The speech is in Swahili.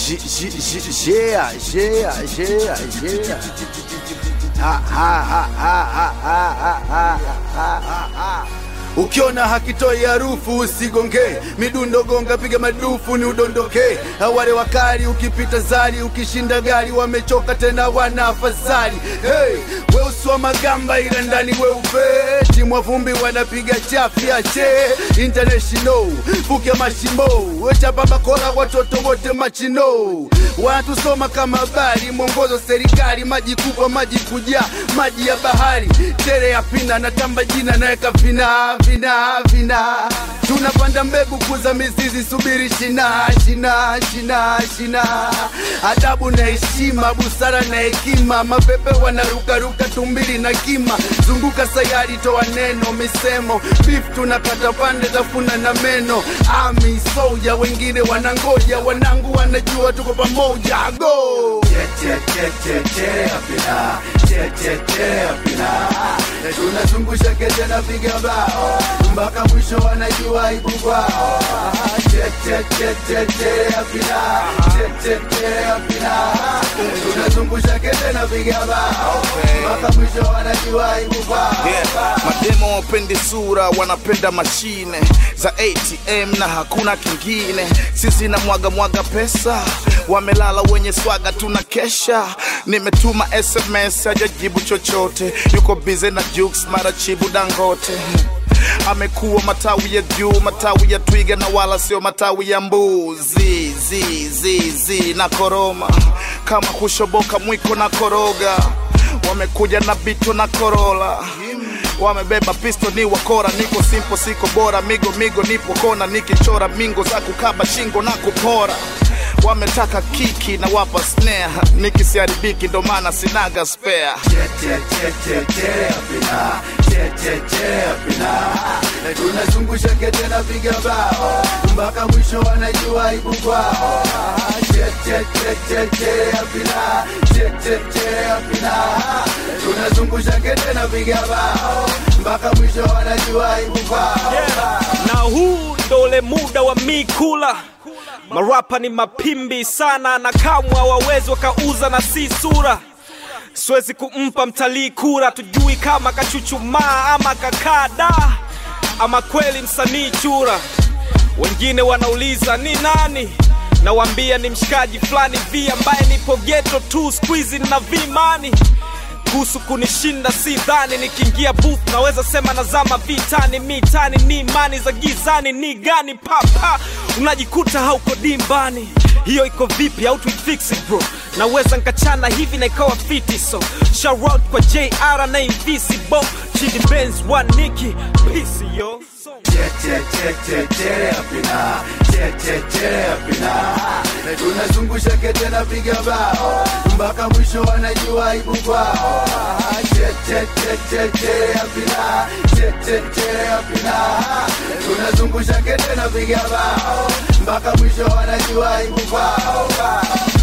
Yeah, yeah, yeah, yeah. Ha, ha, ha, ha, ha, ha, ha, ha, ha, ha. Ukiona hakitoi harufu usigonge, midundo gonga, piga madufu ni udondoke. Wale wakali ukipita zari, ukishinda gari, wamechoka tena wana afadhali. Hey, weusi wa magamba ila ndani weupe, timu wa vumbi wanapiga chafya che international, fukia mashimo, chapa bakora, watoto wote machino, wanatusoma kama habari, mwongozo serikali, maji kubwa, maji kujaa, maji ya bahari, tere ya pina, natamba jina, naweka vina vina vina, tunapanda mbegu kuza mizizi, subiri shina shina shina shina, adabu na heshima, busara na hekima, mapepe wanarukaruka, tumbili na kima, zunguka sayari, toa neno, misemo, beef tunakata pande, tafuna na meno, ami soja, wengine wanangoja, wanangu wanajua tuko pamoja, go tunazungusha kete na piga bao mpaka mwisho wanajua ibu kwao tunazungusha kete na piga bao mpaka mwisho wanajua ibu kwao Yeah. Mademo wapendi sura, wanapenda mashine za ATM na hakuna kingine. Sisi na mwaga mwaga pesa, wamelala wenye swaga, tuna kesha. Nimetuma SMS hajajibu chochote, yuko bize na Jux mara chibu Dangote amekuwa matawi ya juu, matawi ya twiga na wala sio matawi ya mbuzi. Zi, zi, zi, na koroma kama kushoboka mwiko na koroga, wamekuja na bito na korola wamebeba pisto ni wakora, niko simpo siko bora, migo migo nipo kona, nikichora mingo za kukaba shingo na kupora wametaka kiki na wapa snare, nikisiharibiki ndo maana sinaga spare. tunazungusha kete na piga bao mpaka mwisho wanajua ibu kwao tunazungusha kete na piga bao mpaka mwisho wanajua ibu kwao na huu ndo ule muda wa mi kula marapa ni mapimbi sana na kamwe hawawezi wakauza na si sura siwezi kumpa mtalii kura tujui kama kachuchumaa ama kakada ama kweli msanii chura wengine wanauliza ni nani nawambia ni mshikaji fulani vi ambaye nipo geto tu skuizi na vimani kuhusu kunishinda si dhani nikiingia booth naweza sema nazama vitani mitani ni imani za gizani ni gani papa unajikuta hauko dimbani hiyo iko vipi au tuifix it bro naweza nkachana hivi na ikawa fiti so shout out kwa jr na invisible chidi benz one niki peace yo tunazungusha kete na piga bao mpaka mwisho wanajua ibu kwao tunazungusha kete na piga bao mpaka mwisho wanajua ibu kwao